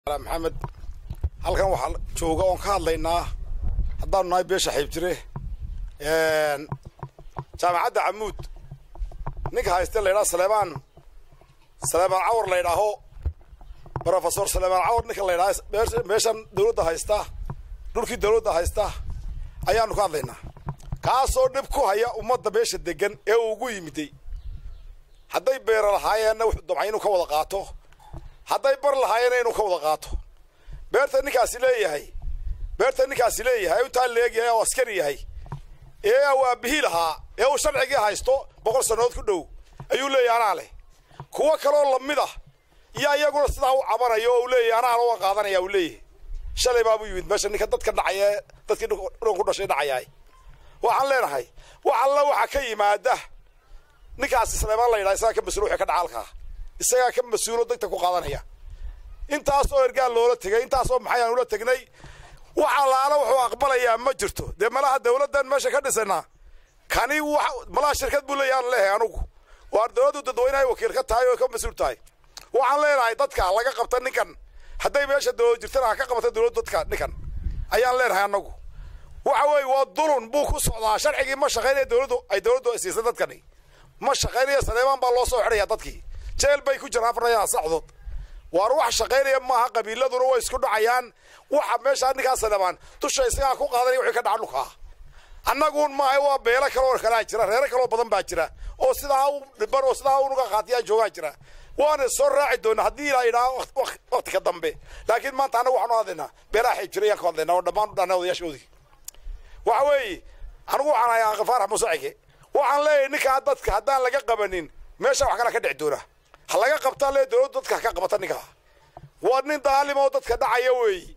maxamed halkan waxaa jooga oon ka hadlaynaa haddaanu nahay beesha xiibtire jaamacadda camuud ninka hayste laydhaha saleebaan saleebaan cawar laydhaaho brofesor saleebaan cawar ninka laydhaha meeshan dawladda haysta dhulkii dawladda haysta ayaanu ka hadlaynaa kaasoo dhib ku haya ummadda beesha degan ee uu ugu yimiday hadday beera lahaayeenna wuxuu damcay inuu ka wada qaato hadday bar lahaayeenna inuu ka wada qaato beerta ninkaasi leeyahay beerta ninkaasi leeyahay intaa leegyahay oo askari yahay ee uu aabihii lahaa ee uu sharcigii haysto boqol sannadood ku dhow ayuu leeyahay anaa leh kuwo kaloo lamid ah iyo iyaguna sidaa u cabanayo oo uu leeyahay anaa loo qaadanaya uu leeyahay shalay baabuu yimid meesha ninka dadka dhacaya dadkii dhun ku dhashay dhacayahay waxaan leenahay wax alla waxa ka yimaada ninkaasi saleebaan la yidhaha isagaa ka mas-uul wixii ka dhaca halkaa isagaa ka mas-uulo degta ku qaadanaya intaasoo ergaal loola tegay intaasoo maxayaan ula tegnay wax allaala wuxuu aqbalayaa ma jirto dee malaha dawladdan meesha ka dhisanaa kani malaha shirkad buu leeyahay aan leehay anugu waar dawladdu dadweynahay wakiil ka tahay oo ka mas-uul tahay waxaan leenahay dadka laga qabta ninkan hadday meesha dawlad jirtana ha ka qabata dawladdu dadka ninkan ayaan leenahay anagu waxa weeye waa dulun buu ku socdaa sharcigii ma shaqaynaya dawladdu ay dawladdu siisay dadkani ma shaqaynaya saleebaan baa loo soo xidhaya dadkii jeel bay ku jiraan afarnayaan sacdood waar wax shaqaynaya maaha qabiiladuna way isku dhacayaan waxa meeshaa ninkaa saleebaan dusha isagaa ku qaadanaya wixii ka dhaca dhulkaa annaguun maaha waa beelo kaloo kalaa jira reero kaloo badan baa jira oo sidaa u dhiban oo sidaa unuga qaatiyaan joogaa jira waana soo raaci doona haddii ilaa yidhaha wakti ka dambe laakiin maanta annagu waxaanu hadlaynaa beelaha xiib jira ayaan ka hadlaynaa oo dhammaan u dhahnay odayaashoodii waxa weeye anigu waxaan ahay ankafaarax musacige waxaan leeyahay ninkaa dadka haddaan laga qabanin meesha wax kala ka dhici doona ha laga qabtaa lee dawladdu dadka ka qabata ninkaa waa nin daalima oo dadka dhacaya weeyi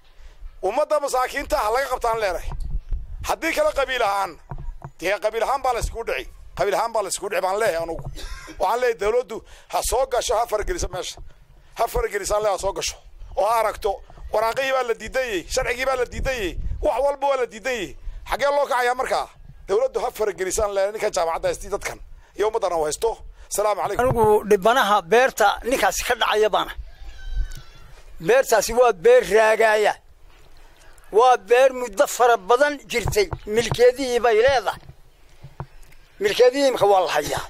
ummadda masaakiinta ha laga qabtaan leenahay haddii kale qabiil ahaan dee qabiil ahaan baa layskugu dhici qabiil ahaan baa layskugu dhici baan leeyahay anugu waxaan leeyahay dawladdu ha soo gasho ha farageliso meesha ha faragelisaan le ha soo gasho oo ha aragto waraaqihii baa la diidanyey sharcigii baa la diidanyey wax walba waa la diidanyey xaggee loo kacayaa markaa dawladdu ha faragelisaan le ninkan jaamacadda haystii dadkan iyo ummaddana u haysto salaamu calaykum anigu dhibanaha beerta ninkaasi ka dhacaya baana beertaasi waa beer raagaaya waa beer muddo fara badan jirtay milkeedihii bay leedahay milkeedihii imka waa la hayaa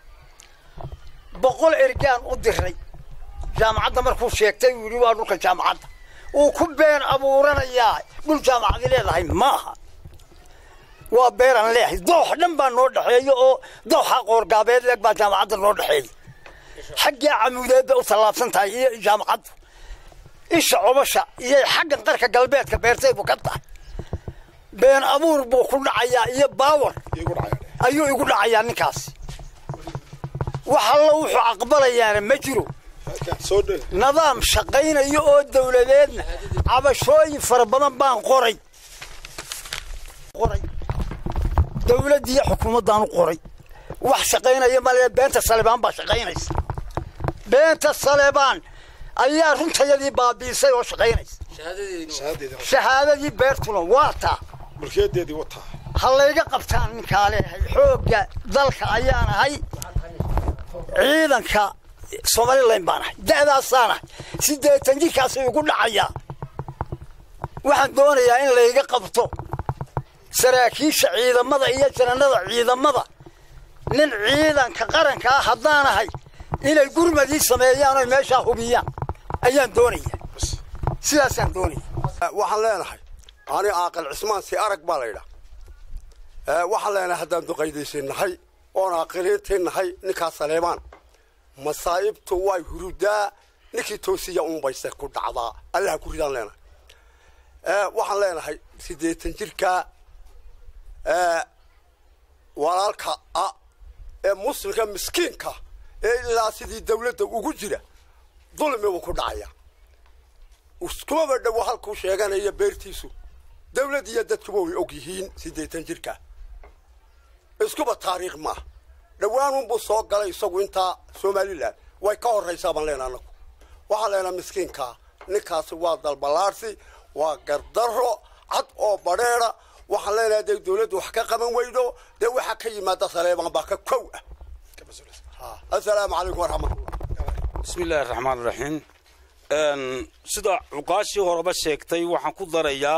boqol ergaan u diray jaamacadda markuu sheegtay uu yidhi waa dhulka jaamacadda uu ku been abuuranayaa dhul jaamacadi leedahay maaha waa beeraan leeyahay doox dhan baa noo dhexeeya oo dooxa qoorgaabeed leeg baa jaamacadda noo dhexeeya xaggaa camuudeed bay u tallaabsan tahay iyo jaamacaddu isha cobasha iyo xaggan qarka galbeedka beertaydu ka tahay been abuur buu ku dhacayaa iyo baawar ayuu igu dhacayaa ninkaasi wax allo wuxuu aqbalayaana ma jiro nidaam shaqaynayo oo dawladeedna cabashooyin fara badan baan qoray qoray dawladdiiyo xukuumaddaan u qoray wax shaqaynaya male beenta saleebaan baa shaqaynaysa beenta saleebaan ayaa runtayadii baabiisay oo shaqaynaysa shahaadadii beertuna waa taa mulkiyadeedii wataa ha layga qabtaan ninkaa leeyahay xoogga dalka ayaan ahay ciidanka somalilan baan ahay da'daasaan ahay siddeetan jirkaasay ugu dhacayaa waxaan doonayaa in layga qabto saraakiisha ciidamada iyo jananada ciidamada nin ciidanka qaranka ah haddaan ahay inay gurmadii sameeyaan oy meeshaa hubiyaan ayaan doonaya sidaasaan doonaya waxaan leenahay ani aaqal cismaan si arag baa laydhaa waxaan leenahay haddaan duqaydaysan nahay oon aaqiliintii nahay ninkaa saleebaan masaa'ibtu way hurudaa ninkii toosiya unbayse ku dhacdaa allaha ku ridaan leenahay waxaan leenahay siddeetan jirkaa walaalka ah ee muslimka miskiinka ee ilaa sidii dawladda ugu jira dulmi buu ku dhacaya iskumaba dhowo halkuu sheeganaya beertiisu dawlad iyo dadkuba way og yihiin siddeetan jirka iskuba taariikh maaha dhowaanunbuu soo galay isagu intaa somalilan way ka horraysaa baan leenaha anagu waxaan leenaha miskiinkaa ninkaasi waa dalballaarsi waa gardarro cad oo badheeda waxaan leenahay hadday dawladdu wax ka qaban weydo dee waxaa ka yimaada saleebaan baa ka kow ah assalaamu calaykum waraxmatullah bismi illaahi raxmaan raxiim sida cuqaashii horeba sheegtay waxaan ku darayaa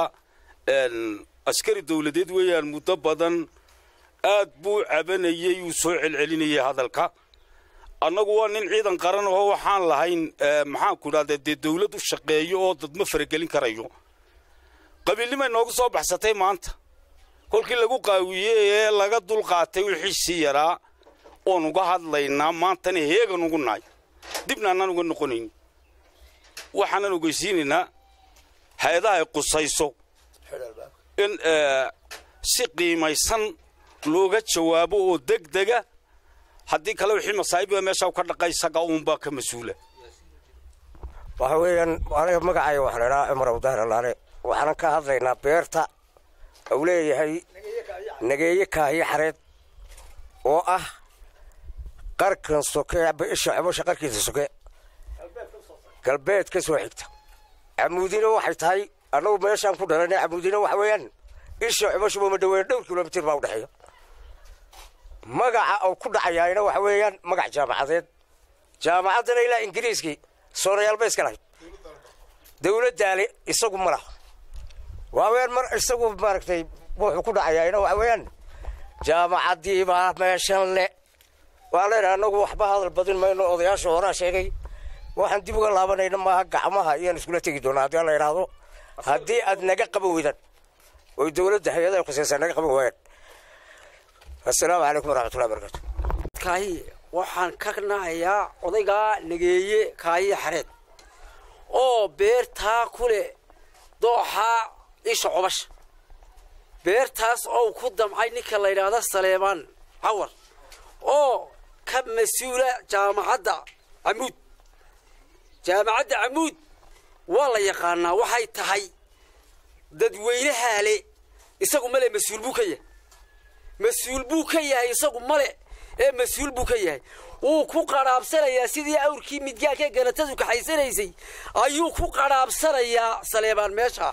askari dawladeed weeyaan muddo badan aad buu cabanayey uu soo celcelinayay hadalka annagu waa nin ciidan qaran oo waxaan lahayn maxaanku idhahda dee dawlad u shaqeeyo oo dad ma faragelin karayo qabiilnimay noogu soo baxsatay maanta kolkii lagu qaawiyey ee laga dulqaatay wixii sii yaraa oon uga hadlaynaa maantana heegan ugu nahay dibna annaan uga noqonayn waxaanan ogeysiinaynaa hay-adaha ay qusayso in si qiimaysan looga jawaabo oo deg dega haddii kale wixii masaa'iba meesha ka dhaqay isaga uunbaa ka mas-uula waxa weeyaan aniga magacayga waxaa la idhaha cumar abdahir allaale waxaanan ka hadlaynaa beerta uu leeyahay nageeye kaahiyo xareed oo ah qarkan soke isha cibosha qarkiisa soke galbeed ka soo xigta camuudina waxay tahay annagu meeshaan ku dhalanay camuudina waxa weeyaan isha ciboshuba ma dhaweyn dhowr kilomitir baa u dhexeeya magaca uu ku dhacayaayna waxa weeyaan magac jaamacadeed jaamacaddana ilaa ingiriiskii soonayaal ba iska lahayd dawladdaale isagu ma laha waa weyaan mar isagu maaragtay wuxuu ku dhacayaayna waxa weeyaan jaamacaddii baa meeshan le waa leedahay annagu waxba hadal badin mayno odayaasha horaa sheegay waxaan dib uga laabanayna maaha gacmaha iyaan iskula tegi doonaa haddii la idhaahdo haddii aad naga qaban weydan oy dawladda hay-adaha khusaysaa naga qaban waayaan assalaamu calaykum waraxmatullahi barakatu kaahi waxaan ka nahayaa odaygaa nageeye kaahiya xareed oo beertaa ku leh dooxaa isha cobasha beertaas oo ku damcay ninka la yidhaahdo saleemaan cawar oo ka mas-uula jaamacadda camuud jaamacadda camuud waa la yaqaanaa waxay tahay dadweynahaa le isagu male mas-uul buu ka yahay mas-uul buu ka yahay isagu male ee mas-uul buu ka yahay wuu ku qadhaabsanayaa sidii awrkii midgaanka ganatadu kaxaysanaysay ayuu ku qadhaabsanayaa saleebaan meesha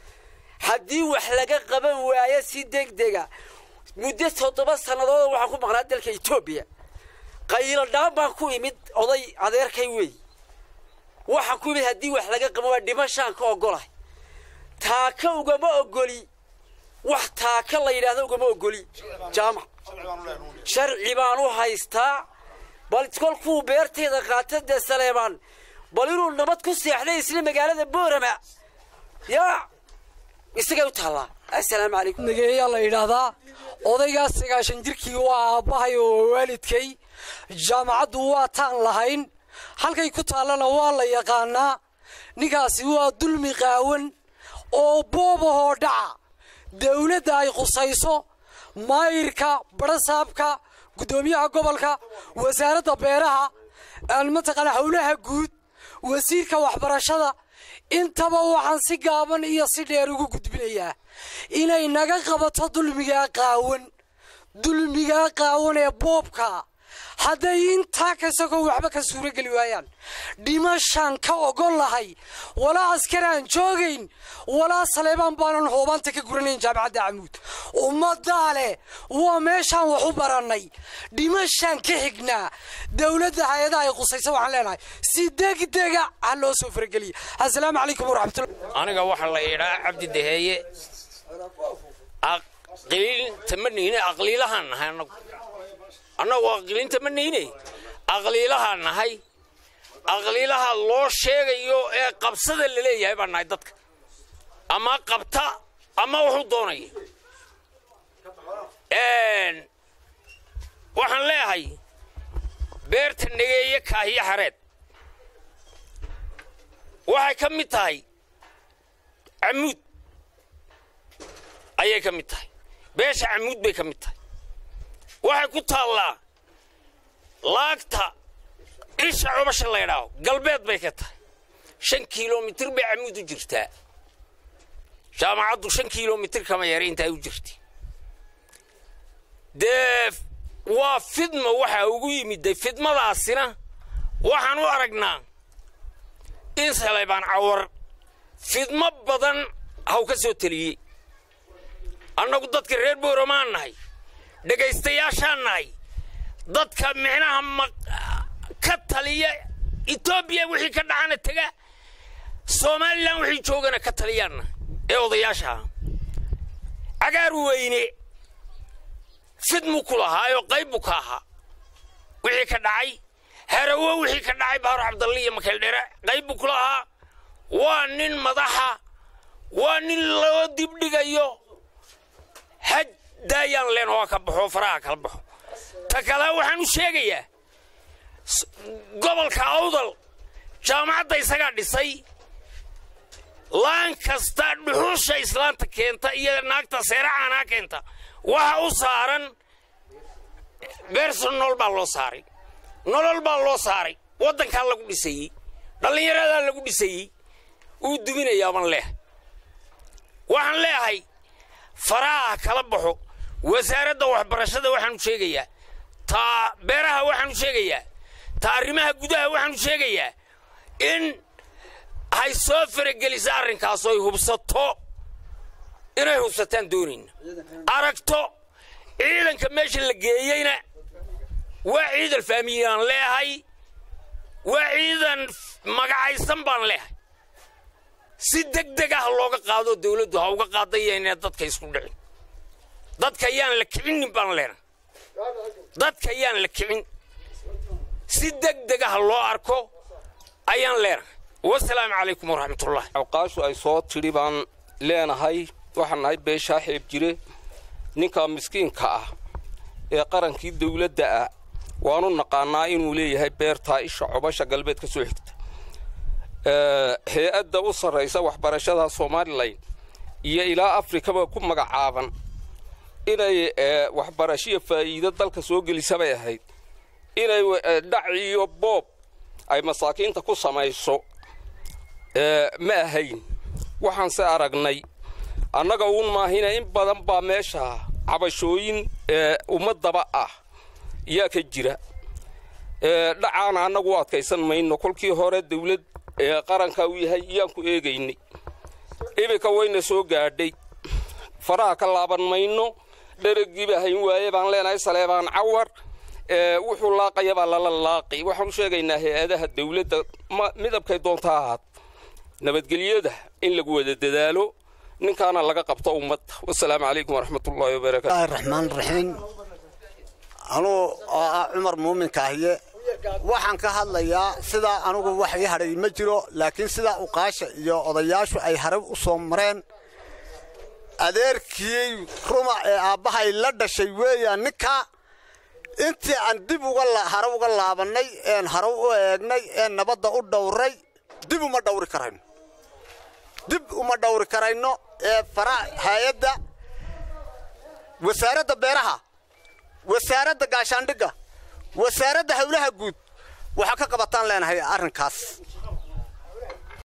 haddii wax laga qaban waayo si deg dega muddo toddoba sannadood waxaan ku maqnaa dalka etoobiya qaylo dhaan baan ku imid oday adeerkay weey waxaan ku imid haddii wax laga qaban waayo dhimashaan ka ogolahay taaka ugama ogoli wax taaka la yidhaahdo ugama ogoli jaamac sharci baan u haystaa bal kolkuu beerteeda qaata dee saleebaan bal inuu nabad ku seexday isla magaalada boorama yaa isagay u taallaa assalaamu calaykum nageeyaa la yidhaahdaa odaygaas sagaashan jirkii waa aabbahay oo waalidkay jaamacaddu waa taan lahayn halkay ku taallana waa la yaqaanaa ninkaasi waa dulmi qaawan oo boobahoo dhaca dawladda ay qusayso maayirka barasaabka guddoomiyaha gobolka wasaaradda beeraha mataqaana howlaha guud wasiirka waxbarashada intaba waxaan si gaaban iyo si dheer ugu gudbinayaa inay naga qabato dulmigaa qaawan dulmigaa qaawan ee boobka hadday intaa kasagoo waxba ka suurogeli waayaan dhimashaan ka ogol lahay walaa askar aan joogayn walaa saleebaan baanan hoobaanta ka guranayn jaamacadda camuud ummaddaa leh waa meeshaan wax u barannay dhimashaan ka xignaa dowladda hay-adaha ay qusaysa waxaan leenahay si degdega ha loo soo farageliya assalaamu calaykum waraxmatullah aniga waxaa la yidhaa cabdi daheeye aqliinta ma nihine aqliilahaan nahay annagu annagu aqliinta ma nihine aqliilahaan nahay aqliilaha loo sheegayo ee qabsada la leeyahay baan nahay dadka ama qabta ama wuxuu doonaya waxaan leeyahay beerta negeeye kaahiyo xareed waxay ka mid tahay camuud ayay ka mid tahay beesha camuud bay ka mid tahay waxay ku taallaa laagta isha cubasha laydhaaho galbeed bay ka tahay shan kilomitir bay camuud u jirtaa jaamacaddu shan kilomitir kama yara intaa u jirta dee waa fidma waxaa ugu yimidday fidmadaasina waxaan u aragnaa in saleybaan cawar fidmo badan haw ka soo teliyey annagu dadka reer booromaan nahay dhegaystayaashaan nahay dadka micnaha ka taliya etoobiya wixii ka dhacana tega somalilan wixii joogana ka taliyaanna ee odayaasha ah cagaar weyne fidmu ku lahaayoo qayb buu ka ahaa wixii ka dhacay harawo wixii ka dhacay baaro cabdalle iyo makeeldhere qayb buu ku lahaa waa nin madaxa waa nin loo dibdhigayo haj daayaan leen oo ka baxo faraha kala baxo ta kale waxaan u sheegayaa gobolka awdal jaamacadda isagaa dhisay laan kasta dhuxusha islaanta keenta iyo naagta seeracaanaa keenta waxa u saaran beerson nolol baa loo saaray nolol baa loo saaray waddankaa lagu dhisayey dhallinyaradaa lagu dhisayey uu duminayaabaan leehay waxaan leeyahay faraha kala baxo wasaaradda waxbarashada waxaanu sheegayaa taa beeraha waxaanu sheegayaa ta arrimaha gudaha waxaanu sheegayaa in hay soo farageliso arrinkaas oy hubsato inay hubsataan doonayna aragto ciidanka meesha la geeyeyna waa ciidan faamiyaan leehay waa ciidan magacaysan baan leehay si deg deg ah looga qaado dawladdu ha uga qaadaya inay dadka isku dhicin dadka yaan la kicinin baan leena dadka yaan la kicin si deg deg ah loo arko ayaan leenahay wasalaamu calaykum waraxmatullah awqaashu ay soo tidhi baan leenahay waxaan nahay beeshaa xeeb jire ninka miskiinka ah ee qarankii dawladda ah waanu naqaanaa inuu leeyahay beertaa isha cobasha galbeed ka soo xigta hay-adda u sarraysa waxbarashada somalilan iyo ilaa afrikaba ku magacaaban inay waxbarashiya faa'iido dalka soo gelisabay ahayd inay dhac iyo boob ay masaakiinta ku samayso ma ahayn waxaan se aragnay annaga uun maahina in badan baa meesha cabashooyin ummadaba ah yaa ka jira dhacaana annagu u adkaysan mayno kolkii hore dawlad qaranka uu yahay yaan ku eegaynay iminka wayna soo gaadhay faraha ka laaban mayno dheragiiba hayn waaye baan leenahay saleebaan cawar wuxuu laaqaya baa lala laaqi waxaan u sheegaynaa hay-adaha dawladda midabkay doonta ahaad nabadgelyada in lagu wada dadaalo ninkaana laga qabto ummadda wasalaamu calaykum waraxmatullaahi wabarakaatu raxmaan raxiim anuu oo ah cumar muuminka ahiye waxaan ka hadlayaa sidaa anugu wax ii hadhay ma jiro laakiin sidaa uqaasha iyo odayaashu ay haray u soo mareen adeerkii ruma ee aabbahay la dhashay weeyaan ninka intii aan dib hare uga laabannay een hare u eegnay een nabadda u dhowray dib uma dhawri karayno dib uma dhawri karayno ee fara hay-adda wasaaradda beeraha wasaaradda gaashaandhigga wasaaradda howlaha guud waxaa ka qabataan leenahay arrinkaas